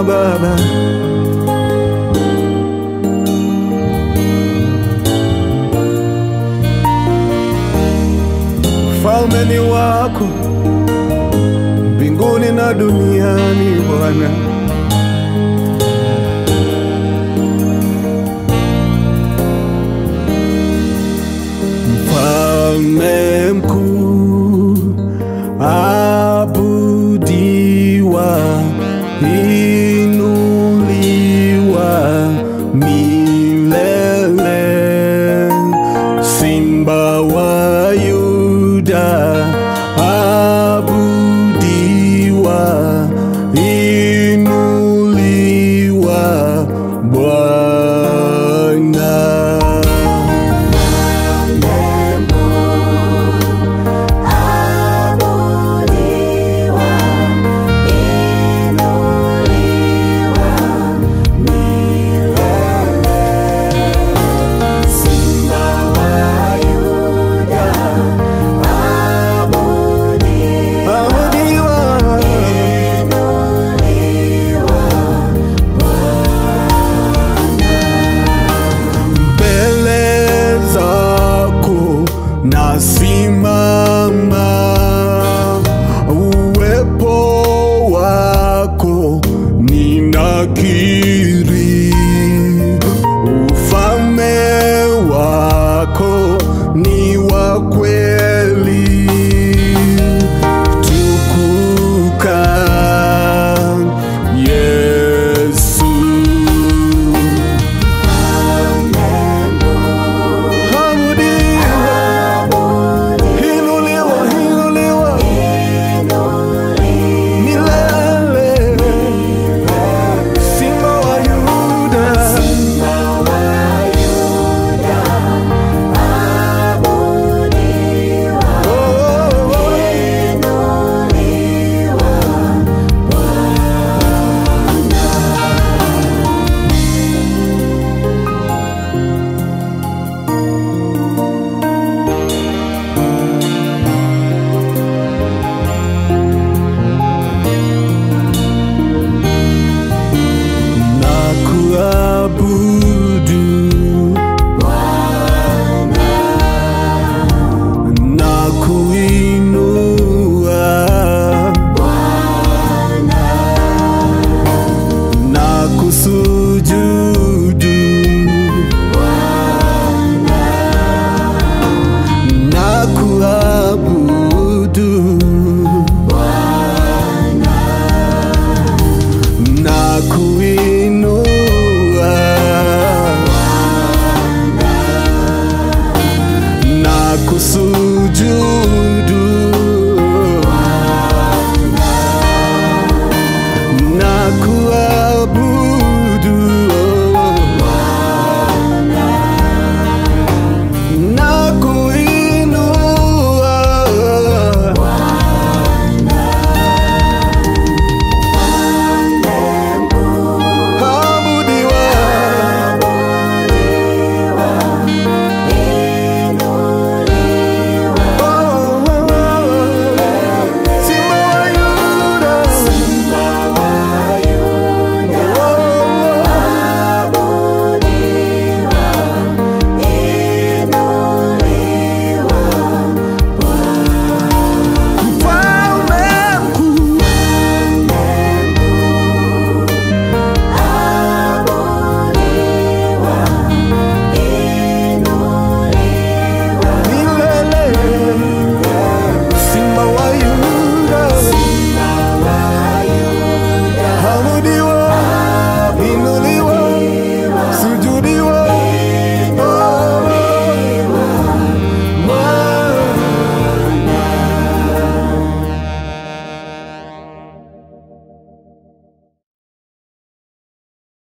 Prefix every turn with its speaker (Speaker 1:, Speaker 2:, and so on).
Speaker 1: Baba. Ufalme ni wako mbinguni na duniani Bwana. Mfalme mkuu abudiwa, inuliwa milele. Simba wa Yuda abudiwa, inuliwa Bwana. mbele zako nasimama, uwepo wako ninakiri, ufalme wako ni wa kweli, tukuka Yesu. Inuliwa, inuliwa milele, Simba wa Yuda. Oh, oh, oh. na kuabudu na kuinua na kusujudu na kuabudu na kuinua na kusu